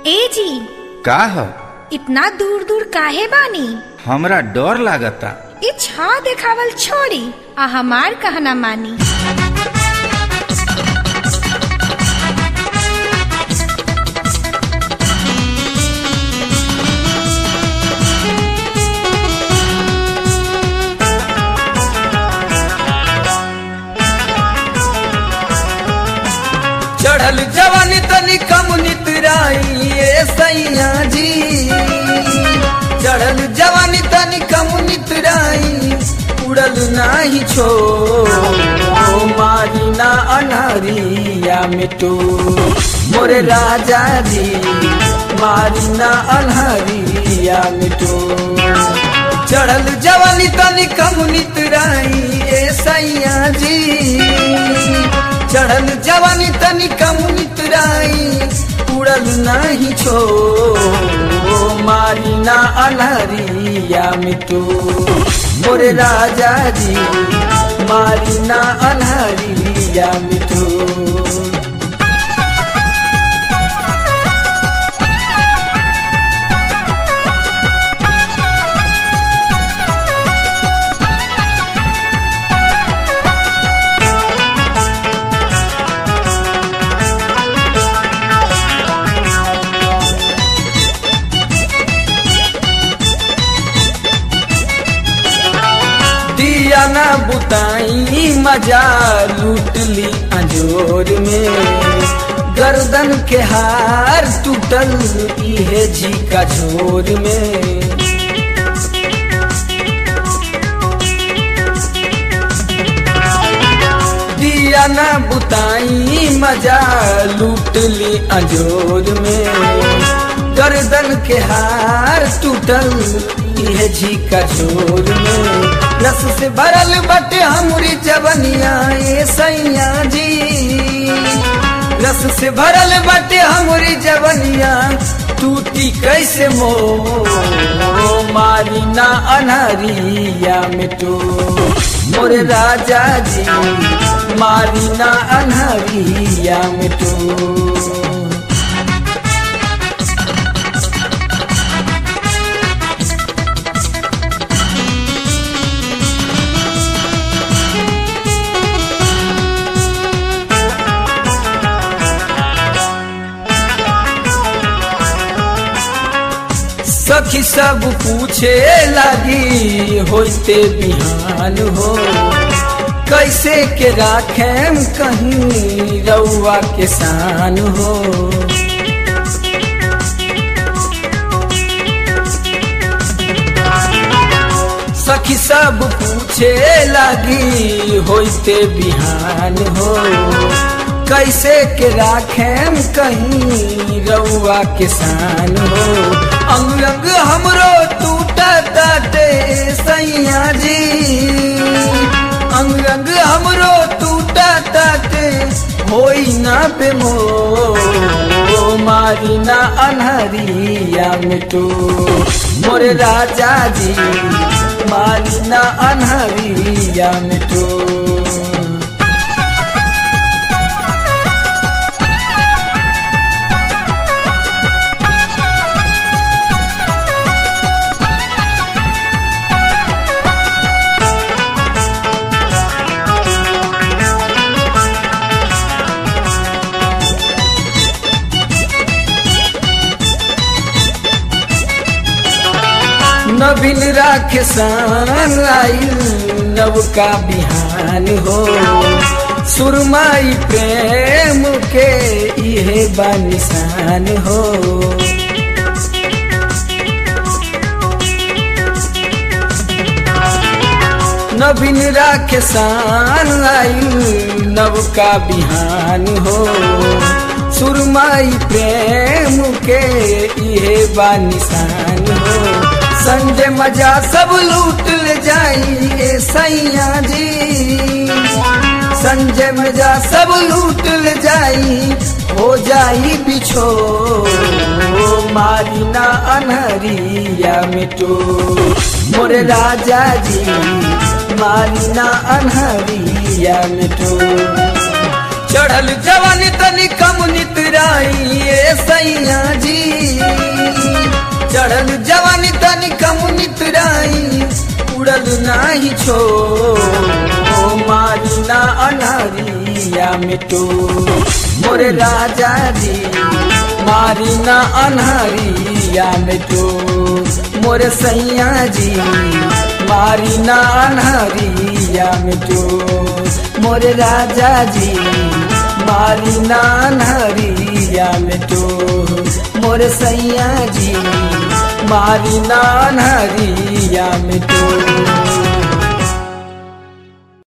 ए जी का ह इतना दूर दूर काहे बानी हमरा डर लागता ई छा देखावल छोड़ी आ हमार कहना मानी चढ़ल जवानी तनी कम नितराई ए सैया जी चढ़ल जवानी तनी कम नितराई उड़ल नाही छो मारी ना अनहरिया मिटू मोरे राजा जी मारी ना अनहरिया मिटू चढ़ल जवानी तनी कम नितराई ए सैया जी चढ़ल जवानी तनी कम नितराई उड़ल नहीं छो मारी ना अनहरिया मिटू मोरे राजा जी मारी ना अनहरिया मिटू दिया ना बुताई मजा लूट ली अंजोर में गर्दन के हार टूटल इहे जी का झोर में दिया ना बुताई मजा लूट ली अंजोर में गर्दन के हार टूटल इहे जी का झोर में रस से भरल बटे हमरी जवनिया ए सैया जी रस से भरल बटे हमरी जवनिया टूटी कैसे मो मारी ना अनहरिया मिटू मोरे राजा जी मारी ना अनहरिया मिटू सखी सब पूछे लगी होते बिहान हो कैसे के राखेम कहीं रउआ के शान हो सखी सब पूछे लगी होते बिहान हो कैसे के राखेम कहीं रउआ के शान हो अंग अंग हमरो टूटा ताटे सैया जी अंग अंग हमरो टूटा ताटे होई ना पे मो मारी ना अनहरिया मिटू मोरे राजा जी मारी ना अनहरिया मिटू नवीन राखे सान आइल नवका बिहान हो सुरमाई प्रेम के इहे बानिसान हो नवीन राखे सान आइल नवका बिहान हो सुरमाई प्रेम के इहे बानिसान हो संजय मजा सब लूट ले जाई ए सैया जी संजय मजा सब लूट ले जाई हो जाई बिछो मारी ना अनहरिया मिटो मोरे राजा जी मारी ना अनहरिया मिटो चढ़ल जवानी तनी कम नितराई ए सैया जी जुड़ल नाही छो ओ मारी ना अनहरिया मिटो मोरे राजा जी मारी ना अनहरिया मिटो मोरे सैया जी मारी ना अनहरिया मिटो मोरे राजा जी मारी ना अनहरिया मिटो मोरे सैया जी मारी ना अनहरिया मिटो